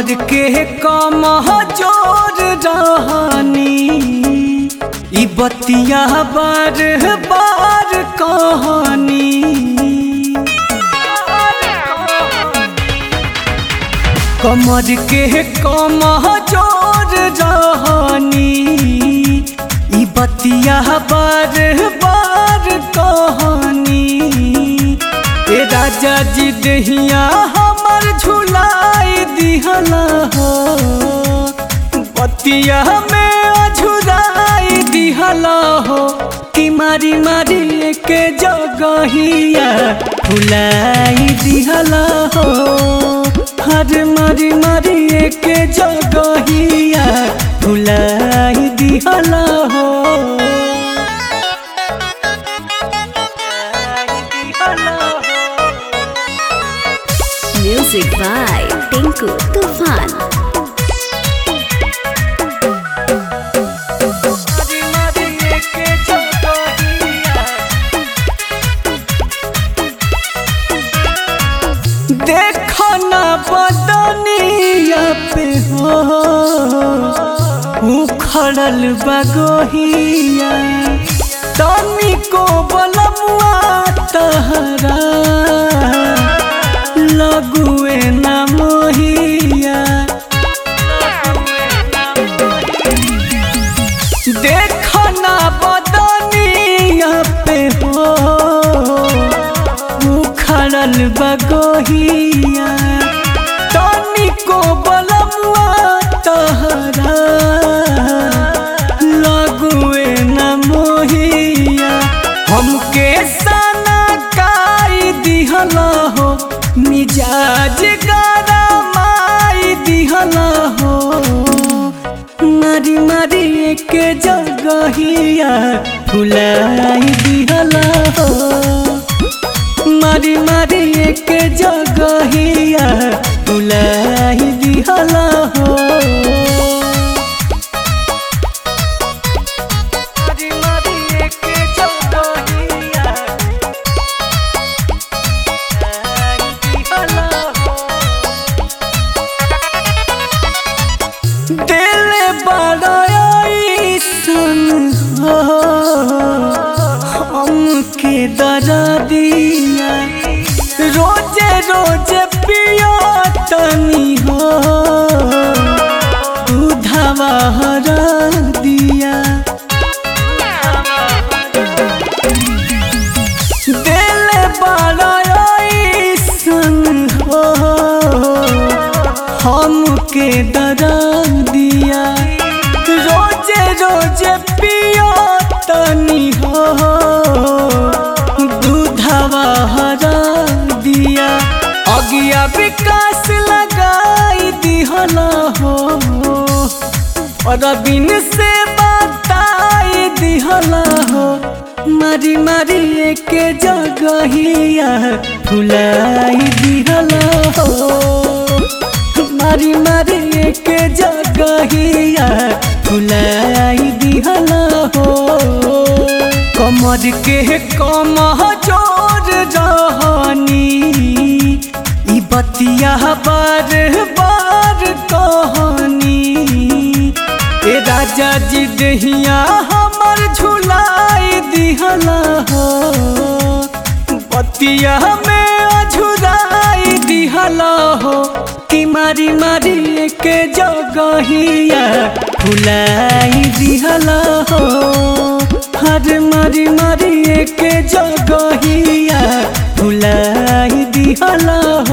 कमर के कम जोर रहनी ई बतिया बार बार कहानी कमर के कम जोर रहनी ई बतिया बार बार कहानी ए राजा जी दहिया हमर झुलाई दिहला हो बतिया में अझुराई दिहला हो कि मारी मारी के जगहिया फुलाई दिहला हो हर मारी मारी के जगहिया फुलाई दिहला हो Music by Tinku Tufan. मारी मारी के जगहिया देखो ना बदनिया पे हो उखड़ल बगोहिया तनी को बलमुआ तहरा लगुए ना मोहिया देखो ना बदनिया पे हो उखड़ल बगोहिया तनी को बलमुआ तहरा लगुए न मोहिया हमके सना काई दिहला हो मिजाज गरमाई दिहला हो मारी मारी के जगहिया फुलाई दिहला हो मारी मारी के जगहिया फुलाई दिहला हो मारी मारी के जगहिया फुलाई दिहला हो दिल बड़ाई सन हो हमके दरा दिया रोजे रोजे पिया तनी हो दूधवा हरा दिया दिल बड़ाई सन हो हमके दरा दिया रोजे रोजे पियो तनी हो दूधवा हरा दिया अगिया विकास लगाई दिहला हो और बिन से बताई दिहला हो मारी मारी के जगहिया फुलाई दिहला हो मारी मारी के जगहिया फुलाई दिहला हो कमर के कम जोर रहनी ई बतिया बार बार कहानी ए राजा जी दहिया हमर झुलाई दिहला हो बतिया में अझुराई दिहला हो कि मारी मारी के जगहिया फुलाई दिहला हो हर मारी मारी के जगहिया फुलाई दिहला